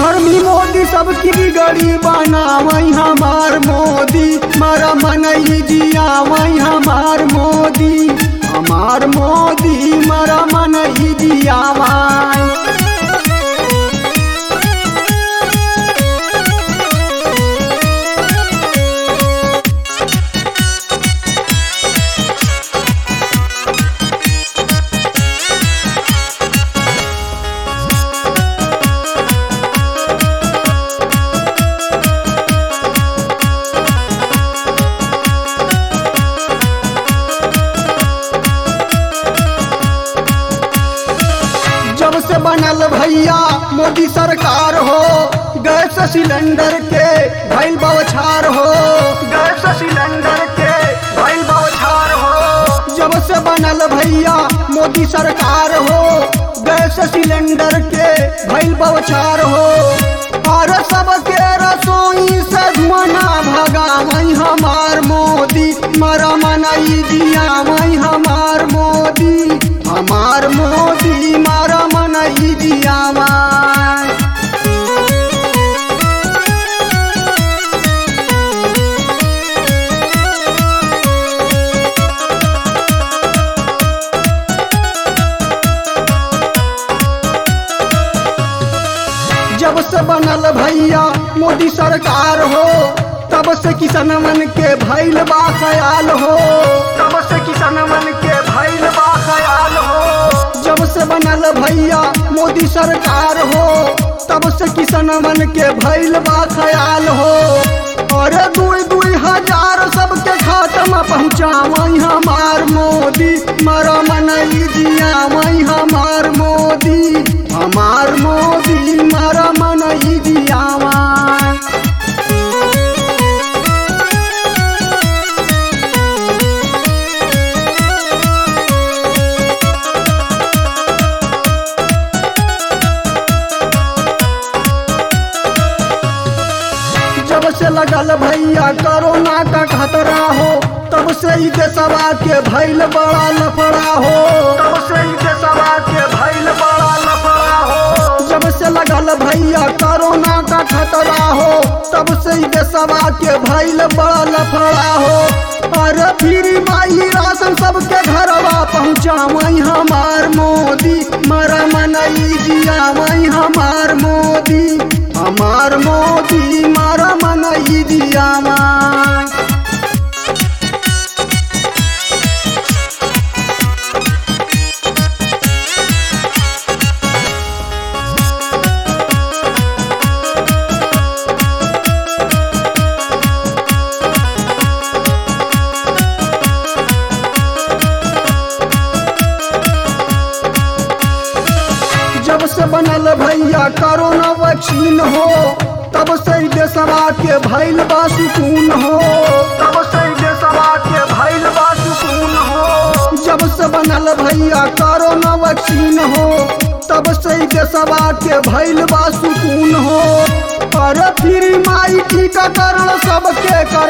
धर्मी मोदी सबकी बिगड़ी बनावई हमार मोदी मारा मनई जियावई हमार मोदी हमार मोदी मारा मनई जियावई जब से बनल भैया मोदी सरकार हो गैस सिलेंडर के भैल बौछार हो गैस सिलेंडर के भैल बौछार हो जब से बनल भैया मोदी सरकार हो गैस सिलेंडर के भैल बौछार हो और सबके रसोई से धुआं ना भगावई हमार मोदी मरा मनई दियावई हमार मोदी हमार मोदी मारा मनई दियावई जब से बनल भैया मोदी सरकार हो तब से किसनमन के भैल बा ख्याल हो तब से किसनमन के भैल बा ख्याल हो जब से बनल भैया मोदी सरकार हो तब से किसनमन के भैल बा ख्याल हो और दुई दुई हजार सबके खात्मा पहुँचावई हमार मोदी मरा मनई दियावई हमार मोदी हमार मोदी मरा मनई दियावई जब से लगल भैया कोरोना का खतरा हो तब से ही देशवा के भैल बड़ा लफड़ा हो तब से ही देशवा के भैल बड़ा लफड़ा हो जब से लगल भैया कोरोना का खतरा हो तब से ही देशवा के भैल बड़ा लफड़ा हो अरे फिर माई राशन सबके घरवा पहुँचावई हमार मोदी मरा मनई जियावई हमार मोदी हमार मोदी मारा मनई दियावई जब से बनल भैया कोरोना वैक्सीन हो तब से ही देशवा के भैल बा सुकून हो तब से ही देशवा के भैल बा सुकून हो जब से बनल भैया कोरोना वैक्सीन हो तब से ही देशवा के भैल बा सुकून हो अरे फिर माई टीकाकरण सबके कर